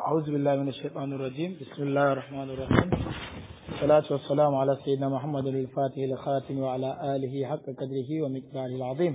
أعوذ بالله من الشيطان الرجيم بسم الله الرحمن الرحيم الصلاة والسلام على سيدنا محمد الفاتح الخاتم وعلى آله حق قدره ومقداره العظيم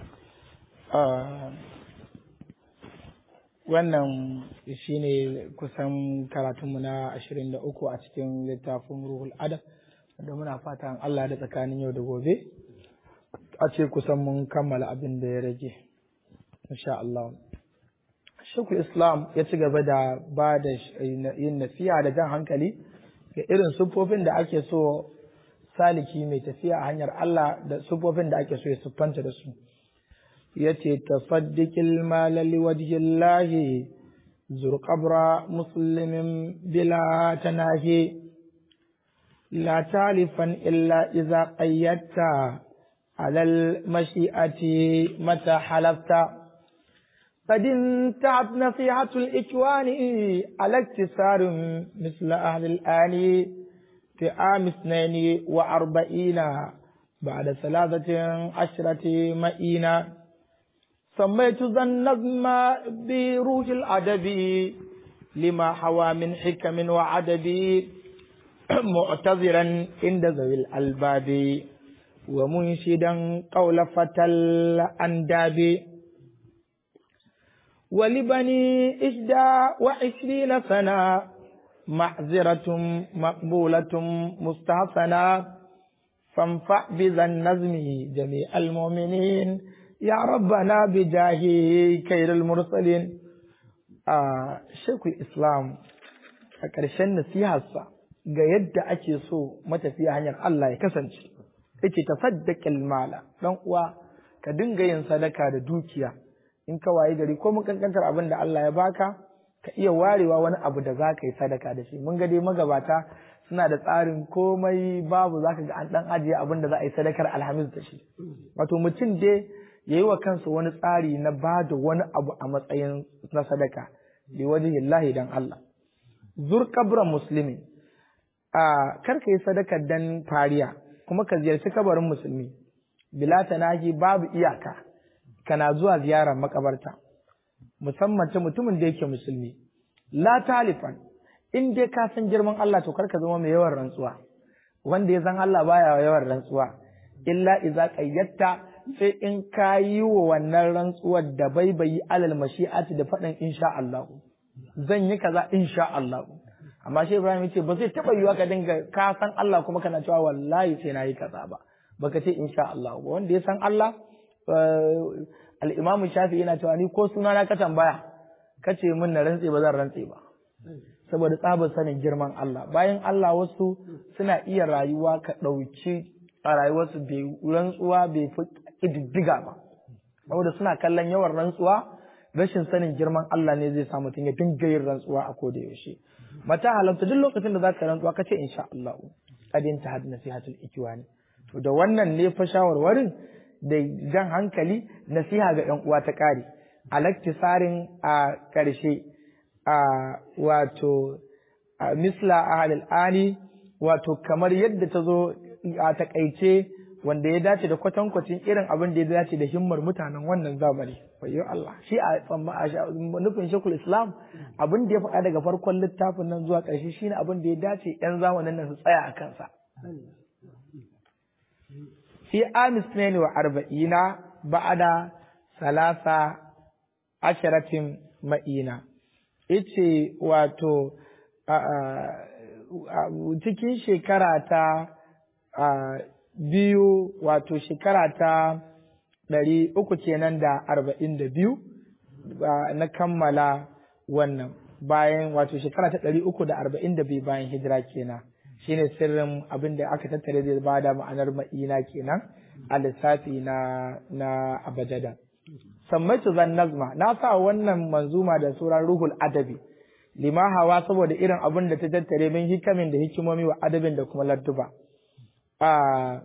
wannan shine kusan karatunmu na ashirin da uku a cikin littafin ruhul adab da muna fatan Allah da tsakanin yau da gobe a ce kusan mun kammala abin da ya rage insha Allah Shekul Islam ya ci gaba da ba da yin nasiha da jan hankali ga irin siffofin da ake so saliki mai tafiya a hanyar Allah da siffofin da ake so ya siffanta da su. Ya ce, Tafaddikil malali wajhillahi zurqabra muslimin bila tanahi la talifan illa iza qayyatta alal mashi'ati mata halafta قد انتهت نصيحة الإكوان على اكتسار مثل أهل الآن في عام اثنين وأربعين بعد ثلاثة عشرة مئين سميت ذا النظم بروح الأدب لما حوى من حكم وعدد معتذرا عند ذوي الألباب ومنشدا قول فتى الأنداب ولبني إحدى وعشرين سنة معذرة مقبولة مستحسنة فانفع بذا النزم جميع المؤمنين يا ربنا بجاه خير المرسلين آه شيخ الإسلام a ƙarshen nasiharsa ga yadda ake so matafiya hanyar Allah ya kasance yake tafaddaqil mala dan uwa ka dinga yin sadaka da dukiya in ka waye gari ko mun kankantar abin da Allah ya baka ka iya warewa wani abu da za ka yi sadaka da shi mun ga dai magabata suna da tsarin komai babu za ka ga an dan ajiye abin da za a yi sadakar alhamis da shi wato mutum dai ya yi wa kansa wani tsari na ba da wani abu a matsayin na sadaka bi wajen lahi dan Allah zur kabran musulmi a kar ka yi sadakar dan fariya kuma ka ziyarci kabarin musulmi bila tanahi babu iyaka kana zuwa ziyarar makabarta musamman ta mutumin da yake musulmi la talifan in dai ka san girman Allah to karka zama mai yawan rantsuwa wanda ya san Allah baya yawan rantsuwa illa idza qayyatta sai in ka yi wa wannan rantsuwar da bai bayi alal mashi'ati da faɗin insha Allah zan yi kaza insha Allah amma shi Ibrahim yace ba zai taba yiwa ka dinga ka san Allah kuma kana cewa wallahi sai na yi kaza ba baka ce insha Allah ba wanda ya san Allah al'imamu shafi yana cewa ni ko suna na ka tambaya ka ce min na rantse ba zan rantse ba saboda tsabar sanin girman Allah bayan Allah wasu suna iya rayuwa ka ɗauki a rayuwarsu bai rantsuwa bai fi ƙididdiga ba saboda suna kallon yawan rantsuwa rashin sanin girman Allah ne zai sa mutum ya dinga yin rantsuwa a koda yaushe mata halamta duk lokacin da za ka rantsuwa ka ce insha Allah kadin ta had nasihatul ikiwani to da wannan ne fa shawarwarin da jan hankali nasiha ga ‘yan uwa ta ƙari, alaktisarin a ƙarshe a wato misla a halil'ani wato kamar yadda ta zo a taƙaice wanda ya dace da kwatankwacin irin abin da ya dace da himmar mutanen wannan zamani wayo Allah shi a nufin shekul islam abin da ya faɗa daga farkon littafin nan zuwa ƙarshe shine abin da ya dace ‘yan zamanin nan su tsaya a kansa في عام اثنين وأربعين بعد ثلاثة عشرة مئينة ice wato cikin shekara ta biyu wato shekara ta ɗari uku kenan da arba'in da biyu na kammala wannan bayan wato shekara ta ɗari uku da arba'in da biyu bayan hijira kenan shine sirrin abin da aka tattare zai ba da ma'anar ma'ina kenan a lissafi na na abajada sammaitu zan nazma na sa wannan manzuma da suran ruhul adabi lima hawa saboda irin abin da ta tattare min hikamin da hikimomi wa adabin da kuma ladduba a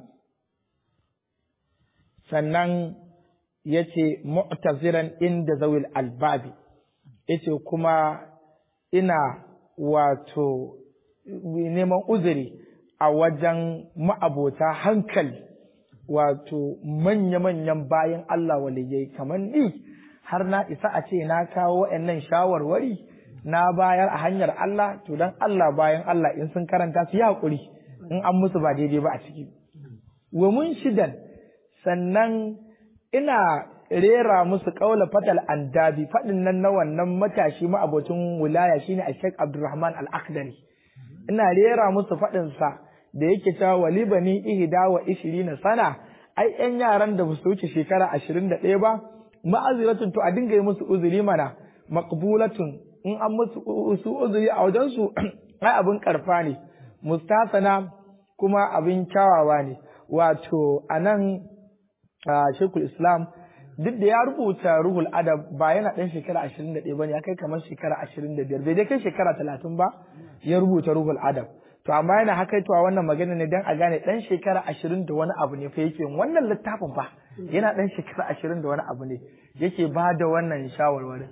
sannan yace mu'taziran inda zawil albabi yace kuma ina wato neman uzuri a wajen ma'abota hankali wato manya-manyan bayan Allah waliyai kamar ni har na isa a ce na kawo waɗannan shawarwari na bayar a hanyar Allah to dan Allah bayan Allah in sun karanta su yi hakuri in an musu ba daidai ba a ciki wa mun shidan sannan ina rera musu kaula fatal andabi fadin nan na wannan matashi ma abocin wilaya shine a Sheikh Abdulrahman Al-Akhdari ina rera musu fadin sa da yake cewa walibani ihda wa ishirina sana ai yan yaran da ba su wuce shekara ashirin da ɗaya ba ma'aziratun to a dinga yi musu uzuri mana maqbulatun in an musu su uzuri a wajen su ai abin karfa ne mustasana kuma abin kyawawa ne wato anan Sheikhul Islam duk da ya rubuta ruhul adab ba yana ɗan shekara ashirin da ɗaya ba ne ya kai kamar shekara ashirin da biyar bai dai kai shekara talatin ba ya rubuta ruhul adab to amma yana hakaitowa wannan magana ne dan a gane dan shekara ashirin da wani abu ne fa yake wannan littafin fa yana dan shekara ashirin da wani abu ne yake ba da wannan shawarwarin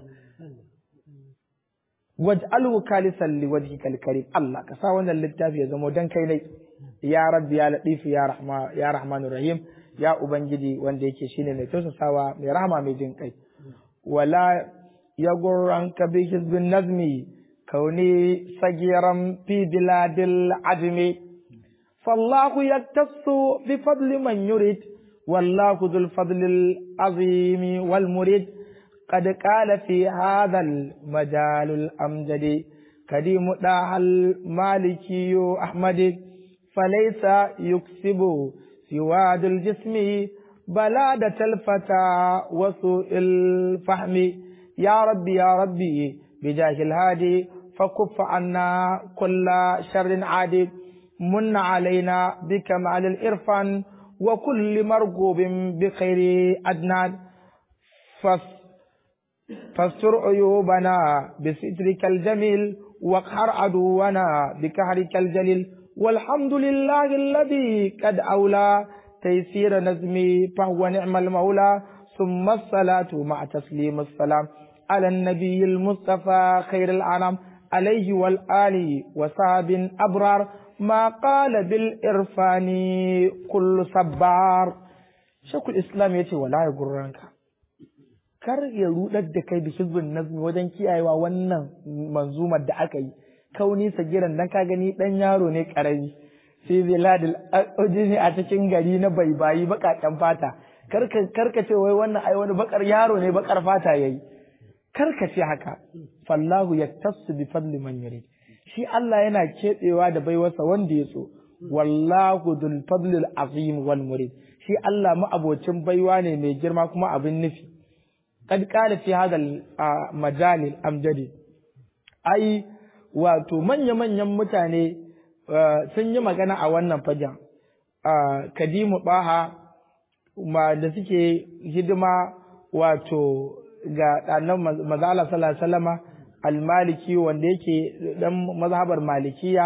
waj'alhu khalisan liwajhikal karim Allah ka sa wannan littafi ya zama dan kai ne ya rabbi ya latif ya rahma ya rahmanur rahim ya ubangiji wanda yake shine mai tausasawa mai rahama mai jin kai wala yagurranka bi hizbin nazmi كوني صغيرا في بلاد العجم فالله يختص بفضل من يريد والله ذو الفضل العظيم والمريد قد قال في هذا المجال الأمجد كريم داها المالكي أحمد فليس يكسب سواد الجسم بلادة الفتى وسوء الفهم يا ربي يا ربي بجاه الهادي فكف عنا كل شر عادي من علينا بكمال الإرفان وكل مرغوب بخير أدنان فاستر عيوبنا بسترك الجميل واقهر عدونا بكهرك الجليل والحمد لله الذي قد أولى تيسير نزمي فهو نعم المولى ثم الصلاة مع تسليم السلام على النبي المصطفى خير الأنام عليه والآل وصحاب أبرار ما قال بالإرفان كل صبار شكو الإسلام يتي ولا يقرنك kar ya rudar da kai da hizbin nazmi wajen kiyayewa wannan manzumar da aka yi kauni sagiran dan ka gani dan yaro ne karami sai biladil ujini a cikin gari na baibayi bakaken fata karka karka ce wai wannan ai wani bakar yaro ne bakar fata yayi karka ce haka fallahu yaktasu bi fadli man yurid shi Allah yana keɓewa da baiwarsa wanda ya so wallahu dul fadlil azim wal murid shi Allah ma'abocin baiwa ne mai girma kuma abin nufi kad qala fi hadha majalil amjadi ai wato manya manyan mutane sun yi magana a wannan fagen kadimu baha da suke hidima wato ga ɗanan mazala sallallahu alaihi almaliki wanda yake dan mazhabar malikiya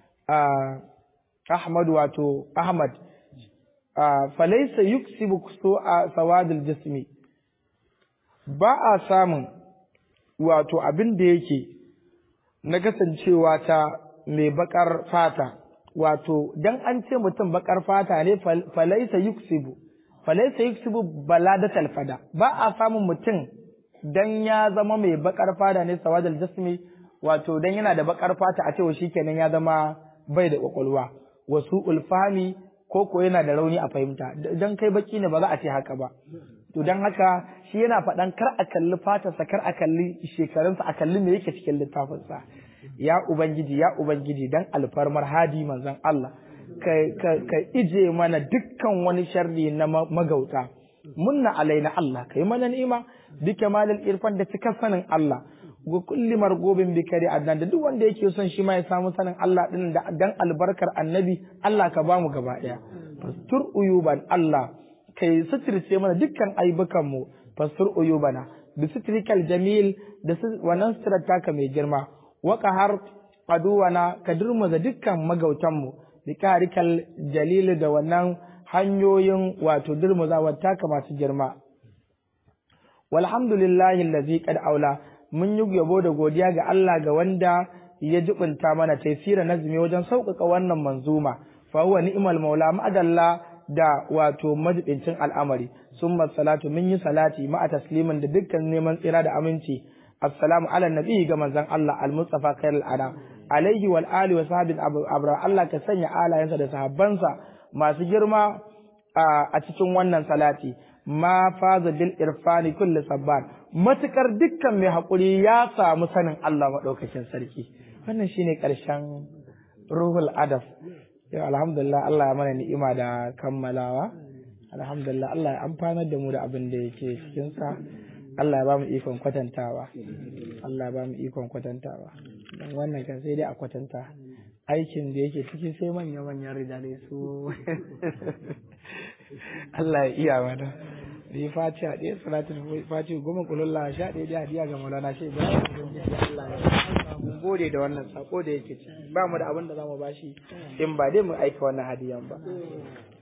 ahmad wato ahmad falaisa yuksibu a sawadul jismi ba a samun wato abin da yake na kasancewa ta mai bakar fata wato dan an ce mutum bakar fata ne falaisa yuksibu falaisa yuksibu baladatal fada ba a samun mutum dan ya zama mai bakar fata ne sawadal jasmi wato dan yana da bakar fata a cewa shikenan ya zama bai da kwakwalwa wasu ulfami ko ko yana da rauni a fahimta dan kai baki ne ba za a ce haka ba to dan haka shi yana faɗan kar a kalli fatarsa kar a kalli shekarunsa a kalli me yake cikin littafinsa ya ubangiji ya ubangiji dan alfarmar hadi manzon Allah ka, ka, ka ije mana dukkan wani sharri na magauta munna alaina Allah kai mana ni'ima bi kamalil irfan da cikar sanin Allah ga kulli margobin bi kari adnan da duk wanda yake son shi ma ya samu sanin Allah din da dan albarkar annabi Allah ka bamu gaba daya fastur uyuban Allah kai suturce mana dukkan aibukan mu fastur uyubana bi sutrikal jamil da wannan suturar taka mai girma waka har aduwana ka durmuza dukkan magautan mu bi karikal jalil da wannan hanyoyin wato durmuzawa taka masu girma walhamdulillahi allazi qad aula mun yi yabo da godiya ga Allah ga wanda ya jibinta mana taysira nazmi wajen sauƙaƙa wannan manzuma fa huwa ni'mal maula ma'adalla da wato majibincin al'amari summa salatu mun yi salati ma'a taslimin da dukkan neman tsira da aminci assalamu ala nabi ga manzon Allah al-mustafa khairul anam alaihi wal ali wa sahbihi abra Allah ka sanya alayensa da sahabbansa masu girma a cikin wannan salati ma faza bil irfani kulli sabban matukar dukkan mai hakuri ya samu sanin Allah madaukakin sarki wannan shine karshen ruhul adab yau alhamdulillah Allah ya mana ni'ima da kammalawa alhamdulillah Allah ya amfanar da mu da abin da yake cikin sa Allah ya ba mu ikon kwatantawa Allah ya ba mu ikon kwatantawa dan wannan kan sai dai a kwatanta aikin da yake ciki sai manya manyan rijale su Allah ya iya mana da ya faci a ɗaya salatin faci goma kululla sha ɗaya da hadiya ga maulana shi ba Allah ya mun gode da wannan sako da yake ciki ba mu da abin da za mu bashi in ba dai mu aika wannan hadiyan ba